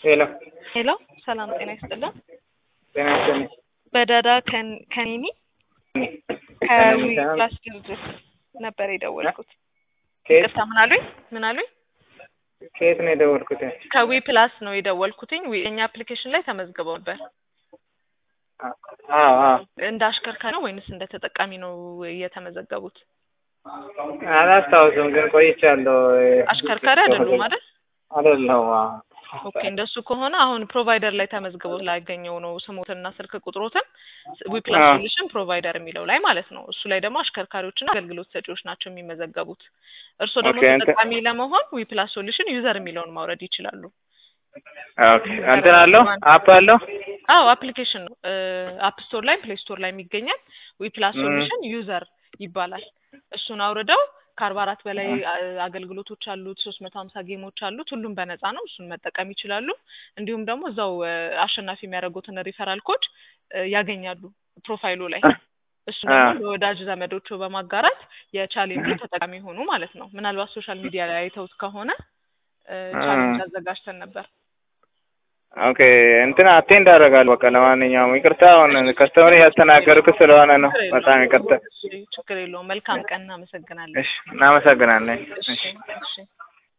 ሄሎ ሄሎ ሰላም ጤና ይስጥልን። ጤና ይስጥልኝ። በዳዳ ከን- ከኔኒ ከኔኒ ከዊ ሳይሆን ፕላስ ድርጅት ነበር የደወልኩት። ከየት ይቅርታ ምን አሉኝ? ምን አሉኝ? ከየት ነው የደወልኩት? ከዊ ፕላስ ነው የደወልኩትኝ። ዊ የኛ አፕሊኬሽን ላይ ተመዝግበው ነበር። አዎ አዎ እንደ አሽከርካሪ ነው ወይንስ እንደ ተጠቃሚ ነው የተመዘገቡት? አላስታውስም፣ ግን ቆይቻለሁ። አሽከርካሪ አይደሉም አይደል? አይደለሁም። አዎ ኦኬ እንደሱ ከሆነ አሁን ፕሮቫይደር ላይ ተመዝግበው ላገኘው ነው ስሞትንና ስልክ ቁጥሮትን ዊፕላስ አዎ። ሶሉሽን ፕሮቫይደር የሚለው ላይ ማለት ነው። እሱ ላይ ደግሞ አሽከርካሪዎችና አገልግሎት ሰጪዎች ናቸው የሚመዘገቡት። እርስዎ ደግሞ ኦኬ፣ እንትን- ተጠቃሚ ለመሆን ዊፕላስ ሶሉሽን ዩዘር የሚለውን ማውረድ ይችላሉ። ኦኬ። እንትን አለው አፕ አለው? አዎ አፕሊኬሽን ነው። አፕ ስቶር ላይ ፕሌይ ስቶር ላይ የሚገኛል። ዊፕላስ ም። ሶሉሽን ዩዘር ይባላል። እሱን አውርደው ከአርባ አራት በላይ አ- አገልግሎቶች አሉት። ሶስት መቶ ሀምሳ ጌሞች አሉት። ሁሉም በነፃ ነው። እሱን መጠቀም ይችላሉ። እንዲሁም ደግሞ እዛው አ፣ አሸናፊ የሚያደርጉትን ሪፈራል ኮድ አ፣ ያገኛሉ ፕሮፋይሉ ላይ እሱ አ። ደግሞ ለወዳጅ ዘመዶቹ በማጋራት የቻሌንጁ ተጠቃሚ ሆኑ ማለት ነው። ምናልባት ሶሻል ሚዲያ ላይ አይተውት ከሆነ አ፣ አ። ቻሌንጅ አዘጋጅተን ነበር። ኦኬ እንትን አቴንድ አደርጋለሁ። በቃ ለማንኛውም ይቅርታ፣ አሁን ከስተመር እያስተናገድኩ ስለሆነ ነው። ችግር በጣም የለውም። ይቅርታ። እሺ፣ ችግር የለውም። መልካም ቀን። እናመሰግናለን። እሺ፣ እናመሰግናለን። እሺ እሺ። እሺ